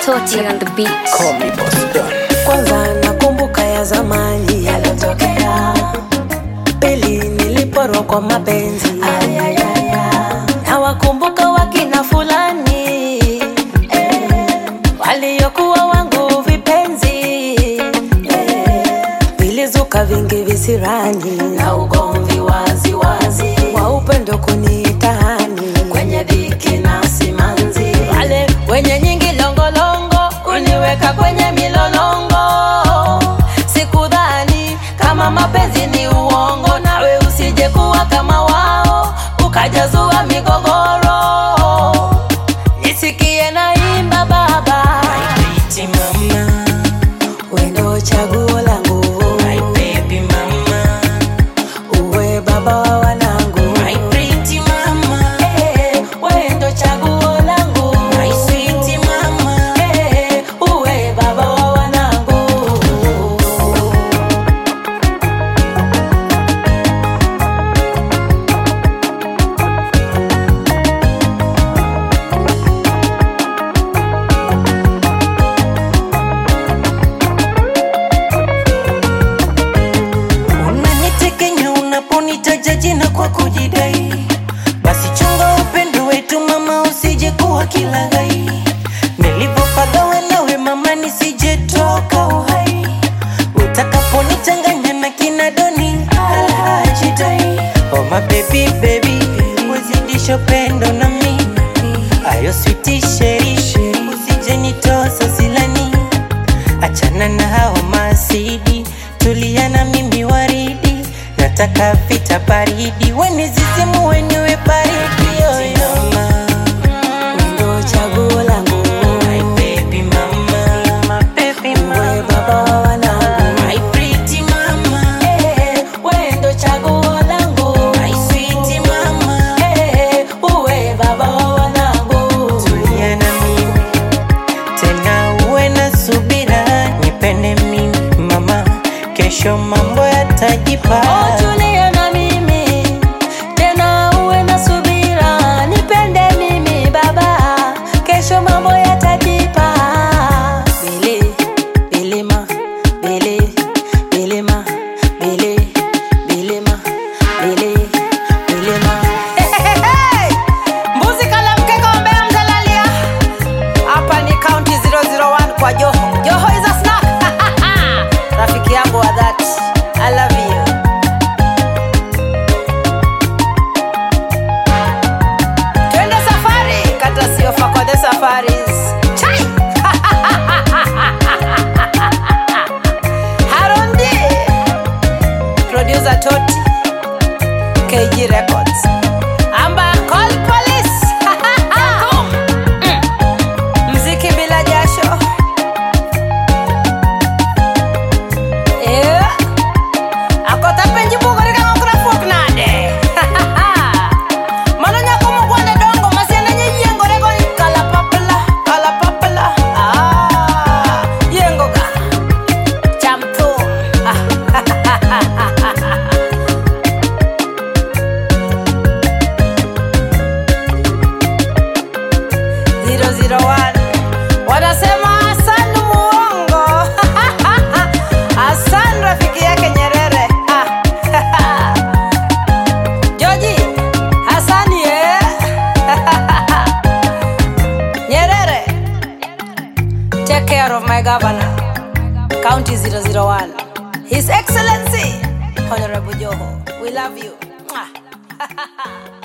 Toti on the beat. Call me Boss Don. Kwanza nakumbuka ya zamani yalotokea, pili niliporwa kwa mapenzi, na wakumbuka wakina fulani eh, waliokuwa wangu vipenzi eh, vilizuka vingi visirani na ugomvi wazi wazi wa upendo kunitahani kwenye dhiki na simanzi, wale wenye nyingi longolongo uniweka kwenye milolongo. Sikudhani kama mapenzi ni uongo, nawe usije kuwa kama wao ukajazua migogoro. Nisikie naimba baba, Pretty mama, wendo chaguo langu, my baby mama, uwe baba wa wanangu. my pretty mama, Eh, wendo chaguo langu, my sweet mama. Eh, uwe baba wa wanangu. Unanitekenya unaponitaja jina kwa kujidai, basi chunga upendo wetu mama, usije kuwa kilaghai. Nilipopagawa nawe mama, nisije toka uhai, utakaponichanganya na kina doni alhajidai. Oh my baby baby, uzidisha upendo nami, ayo switi sheri, usije nitosa silani achana na hao masidi, tulia na mimi waridi, nataka vita baridi, wenizizimu wenyewe baridi yoyo. Wendo chaguo langu, My baby mama, my baby uwe mama, baba wa wanangu. my pretty mama, Eh, wendo chaguo langu, my sweet mama, Eh, uwe baba wa wanangu. tulia na mimi tena, uwe na subira, nipende mimi mama, kesho mambo yatajipa. Oh, tulia na mimi tena, uwe na subira, nipende mimi baba, kesho mambo yatajipa. Bili, bilima, bili, bilima, bili, bilima, bili, bilima. Mbuzi kala mkeka wa Mbeya mtalalia. Hapa ni county 001 kwa Joho. Joho is a snack. Rafiki yangu wa dhati. I love you. Twende safari, kata siofa kwa the safaris. Chai! Harondi. Producer Toti. KG Records. Amba call police. Mm. Mziki bila jasho. Yeah. Akota penji bugori ka ngokra fuok nade. Mano nyako mogwande dongo masiende nye yiengore go kala papla, kala papla. Ah, yiengo ga. Cham thum. Zero zero one. Wanasema Hassan muongo. Hassan rafiki yake Nyerere. Ah. Joji, Hassan ye. Nyerere. Take care of my governor. County 001. His Excellency Honorable Joho. We love you. Mwah.